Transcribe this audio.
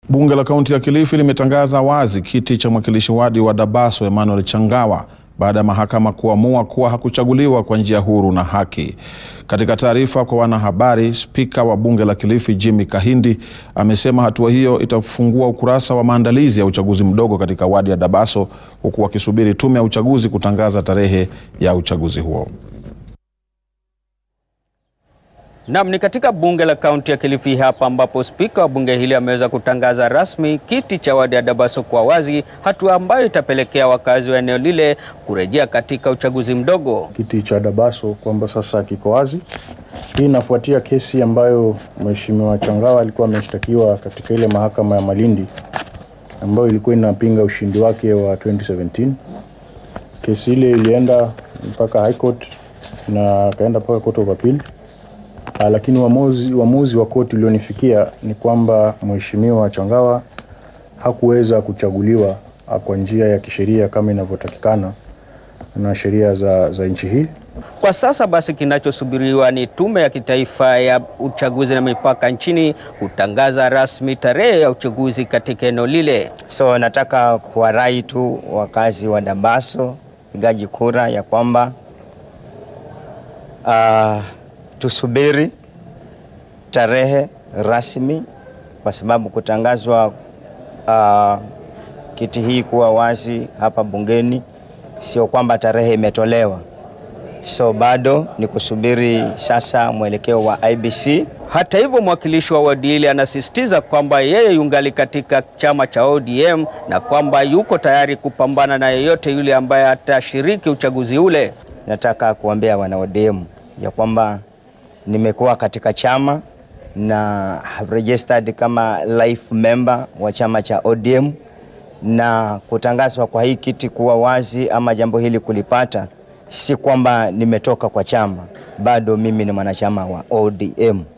Bunge la kaunti ya Kilifi limetangaza wazi kiti cha mwakilishi wadi wa Dabaso Emmanuel Changawa baada ya mahakama kuamua kuwa hakuchaguliwa kwa njia huru na haki. Katika taarifa kwa wanahabari, spika wa bunge la Kilifi Jimmy Kahindi amesema hatua hiyo itafungua ukurasa wa maandalizi ya uchaguzi mdogo katika wadi ya Dabaso, huku wakisubiri tume ya uchaguzi kutangaza tarehe ya uchaguzi huo. Naam, ni katika bunge la kaunti ya Kilifi hapa ambapo spika wa bunge hili ameweza kutangaza rasmi kiti cha wadi ya Dabaso kwa wazi, hatua ambayo itapelekea wakazi wa eneo lile kurejea katika uchaguzi mdogo. Kiti cha Dabaso kwamba sasa kiko wazi. Hii inafuatia kesi ambayo Mheshimiwa Changawa alikuwa ameshtakiwa katika ile mahakama ya Malindi ambayo ilikuwa inapinga ushindi wake wa 2017. Kesi ile ilienda mpaka High Court na akaenda mpaka Court of Appeal. Uh, lakini uamuzi uamuzi wa koti ulionifikia ni kwamba Mheshimiwa Changawa hakuweza kuchaguliwa kwa njia ya kisheria kama inavyotakikana na sheria za, za nchi hii. Kwa sasa basi, kinachosubiriwa ni tume ya kitaifa ya uchaguzi na mipaka nchini kutangaza rasmi tarehe ya uchaguzi katika eneo lile. So nataka kuwarai tu wakazi wa Dabaso, pigaji kura ya kwamba uh, tusubiri tarehe rasmi, kwa sababu kutangazwa uh, kiti hii kuwa wazi hapa bungeni sio kwamba tarehe imetolewa, so bado ni kusubiri sasa mwelekeo wa IBC. Hata hivyo, mwakilishi wa wadi hili anasisitiza kwamba yeye yungali katika chama cha ODM na kwamba yuko tayari kupambana na yeyote yule ambaye atashiriki uchaguzi ule. Nataka kuambia wana ODM ya kwamba nimekuwa katika chama na have registered kama life member wa chama cha ODM, na kutangazwa kwa hii kiti kuwa wazi ama jambo hili kulipata, si kwamba nimetoka kwa chama, bado mimi ni mwanachama wa ODM.